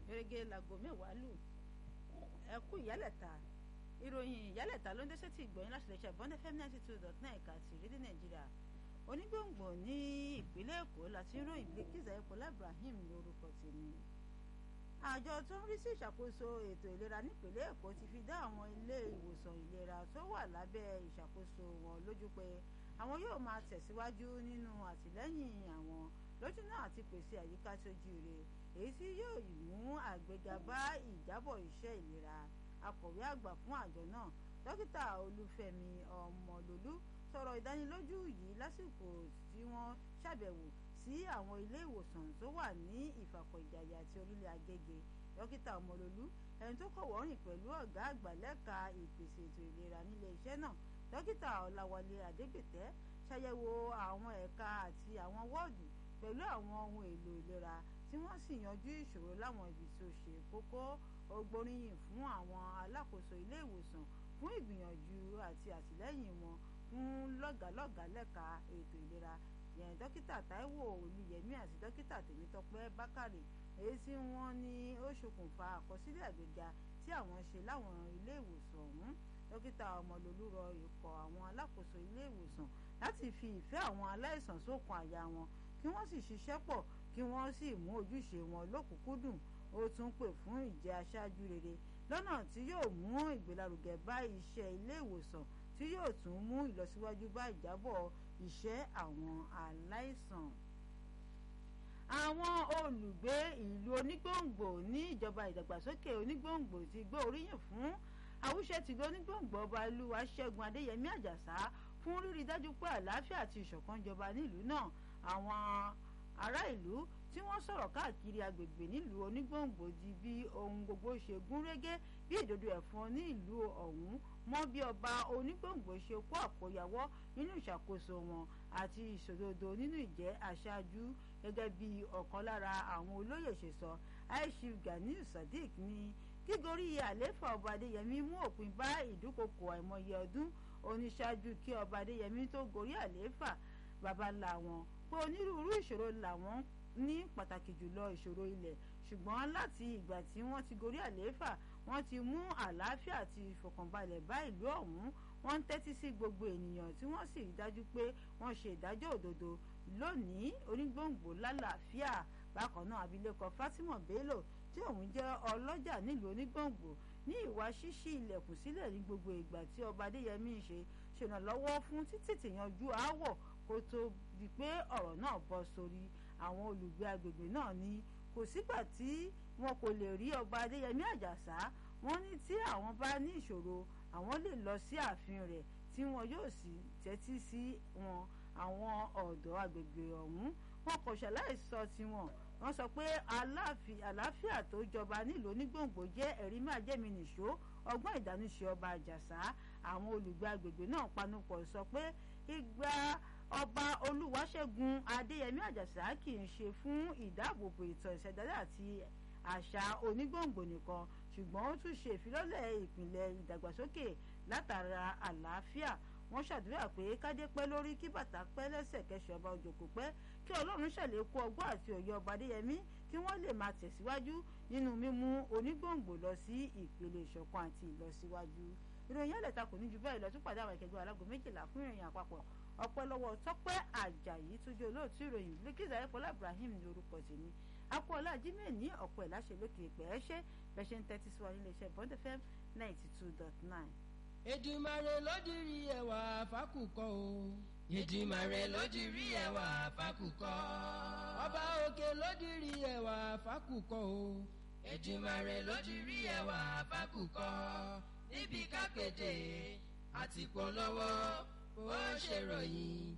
gẹ́gẹ́ láago mẹ́wàá lù ẹ kú ìyálẹ̀ta ìròyìn ìyálẹ̀ta ló ń dẹ́sẹ̀ tí ìgbọ̀nyìn láti lè ṣe bond fm ninety two dot nine ẹ̀ka ti rédíò nàìjíríà onígbòǹgbò ní ìpínlẹ̀ èkó láti ń ròyìn Bilkisu Ayọ̀kọ́lá Ibrahim ní orúkọ tèmi àjọ tó ń rí sí ìṣàkóso ètò ìlera nípínlẹ̀ èkó ti fi dá àwọn ilé ìwòsàn ìlera tó wà lábẹ́ ìṣàkóso wọn lójú pé àwọn yóò máa tẹ̀síwájú nínú àtìlẹ́yìn àwọn lójú náà àti pèsè àyíká tó jíire èyí tí yóò mú àgbéga bá ìjábọ̀ iṣẹ́ ìlera akọ̀wé àgbà fún àjọ náà dókítà olúfẹ́mi ọmọlólú sọ̀rọ̀ ìdánilójú yìí lásìkò tí wọ́n ṣàbẹ̀wò sí àwọn ilé ìwòsàn tó wà ní ìfàkọ̀ ìjàyè àti orílẹ̀ agége dókítà ọmọlólú ẹni tó kọ̀wọ́ rìn pẹ̀lú ọ̀gá àgbà lẹ́ka ìpèsè ètò ìlera nílé iṣẹ́ náà dókítà ọ̀làwálé adégbètẹ́ ṣàyẹ̀wò àwọn ẹ̀ka àti àwọn wọ́ọ̀dù pẹ̀lú àwọn ohun èlò ìlera tí wọ́n sì yanjú ìṣòro láwọn ibi tó ṣe kókó ó gbóríyìn fún àwọn alákòóso ilé ìwòsàn fún ìgbìyànjú àti àtìlẹ́yìn wọn fún lọ́gàálọ́gàá lẹ́ka ètò ìlera yẹn dókítà táíwò olùyẹmí àti dókítà tèmítọ́pẹ́ bákàrè èyí tí wọ́n ní ó ṣokùnfà àkọsílẹ̀ àgbéga tí àwọn ṣe láwọn ilé ìwòsàn ọ̀hún dókítà ọmọlólú rọ ikọ̀ àwọn alákòóso ilé ìwòsàn láti fi ìfẹ́ àwọn aláìsàn sókun àyà wọn kí wọ́n sì ṣiṣẹ́ pọ̀ kí wọ́n sì mú ojúṣe wọn lókùnkúndùn ó tún pè fún ìjẹ́ aṣáájú rere lọ́nà tí yóò mú ìgbélárugẹ bá iṣẹ́ ilé ìwòsàn tí yóò tún mú ìlọsíwájú bá ìjábọ̀ iṣẹ́ àwọn aláìsàn. àwọn olùgbé ìlú onígbòǹgbò ní ìjọba ìdàgbàsókè onígbòǹgbò ti gbé oríyìn fún àwùṣẹ tìlú onígbòǹgbò ọba ìlúwa ṣẹ́gun adéyẹmí àjàsá fún rírí dájú pé àlàáfíà àti ìṣọ̀kan jọba nílùú náà àwọn ará ìlú tí wọ́n sọ̀rọ̀ káàkiri agbègbè nílùú onígbòǹgbò di bí ohun gbogbo ṣe gún régé bí ìdodo ẹ̀fọn ní ìlú ọ̀hún mọ́ bí ọba onígbòǹgbò ṣe kó àkóyawọ́ nínú ìṣàkóso wọn àti ìṣòdodo nínú ìjẹ́ aṣáájú gẹ́gẹ́ bí ọ̀kan lára àwọn olóyè ṣe sọ aishif ganiu sadiq ní kígorí àléfà ọba adéyẹmí mú òpin bá ìdúkokò àìmọye ọdún oníṣáájú kí ọba adéyẹmí tó gorí àléfà baba ńlá wọn pé onírúurú ìṣòro làwọn ní pàtàkì jùlọ ìṣòro ilẹ̀ ṣùgbọ́n láti ìgbà tí wọ́n ti gorí àlééfà wọ́n ti mú àlàáfíà àti ìfọ̀kànbalẹ̀ bá ìlú ọ̀hún wọ́n ń tẹ́tí sí gbogbo ènìyàn tí wọ́n sì rí dájú pé wọ́n ṣe ìdájọ́ òdodo lónìí onígbòǹgbò lálàáfíà bákan náà abilékọ Fatima Bello tí òun jẹ́ ọlọ́jà nílùú onígbòǹgbò ní ìwà ṣíṣí ilẹ̀kùn sílẹ̀ ní gbogbo ìgbà tí ọba adéyẹmí ṣe ṣèrànlọ́wọ́ fún títètè yanjú aáwọ̀ kó tó di pé ọ̀rọ̀ náà bọ́ sórí àwọn olùgbé agbègbè náà ní kò sígbà tí wọn kò lè rí ọba adéyẹmí àjàsá wọn ní tí àwọn bá ní ìṣòro àwọn lè lọ sí ààfin rẹ̀ tí wọn yóò sì tẹ́tí sí wọn àwọn ọ̀dọ́ agbègbè ọ̀hún wọn kò ṣàlàyé sọ tiwọn wọ́n sọ pé àlàáfíà tó jọba nílùú onígbòǹgbò jẹ́ ẹ̀rí máa jẹ́mi nìṣó ọgbọ́n ìdánúṣe ọba àjàsá àwọn olùgbé agbègbè náà panupọ̀ sọ pé ìgbà ọba olúwaṣẹ́gun adéyẹmí àjàsá kì í ṣe fún ìdáàbòbò ìtàn ìṣẹ̀dálẹ̀ àti àṣà onígbòǹgbò nìkan ṣùgbọ́n ó tún ṣe ìfilọ́lẹ̀ ìpìlẹ̀ ìdàgbàsókè látara àlàáfíà wọ́n ṣàdúrà pé kádé pẹ́ lórí kí bàtà pẹ́ lẹ́sẹ̀ kẹsàn ọba òjòkó pẹ́ kí ọlọ́run ṣàlékún ọgbọ́n àti òye ọba adéyẹmí kí wọ́n lè máa tẹ̀síwájú nínú mímú onígbòǹgbò lọ sí ìpele ìṣọ̀kan àti ìlọsíwájú ìròyìn ẹlẹ́ta kò ní ju bẹ́ẹ̀ lọ tún pàdé àwọn ìkẹgbẹ́ alágò méjìlá fún ìròyìn àpapọ̀ ọpẹ́ lọ́wọ́ tọ́pẹ́ àjàyí tó jẹ́ olóòtú ìròyìn Bilkisu Ayọ̀kọ́lá Ibrahim ní orúkọ tèmi akọ́ọ̀lá jimoh ní ọ̀pọ̀ ẹ̀ láṣẹ lókè ìpẹ́ ẹ ṣe bẹ́ẹ̀ ṣe ń tẹ́tí sí wa nílé iṣẹ́ Bond FM ninety two dot nine. Èdùmàrè lódìrí ẹwà fákùkọ o. Èdùmàrè lódìrí ẹwà fákùkọ. Ọba òkè lódìrí ẹwà fákùkọ o. Èdùmàrè lódìrí ẹwà fákùkọ. níbi kápẹ́tẹ̀ àti polówó ó ṣèròyìn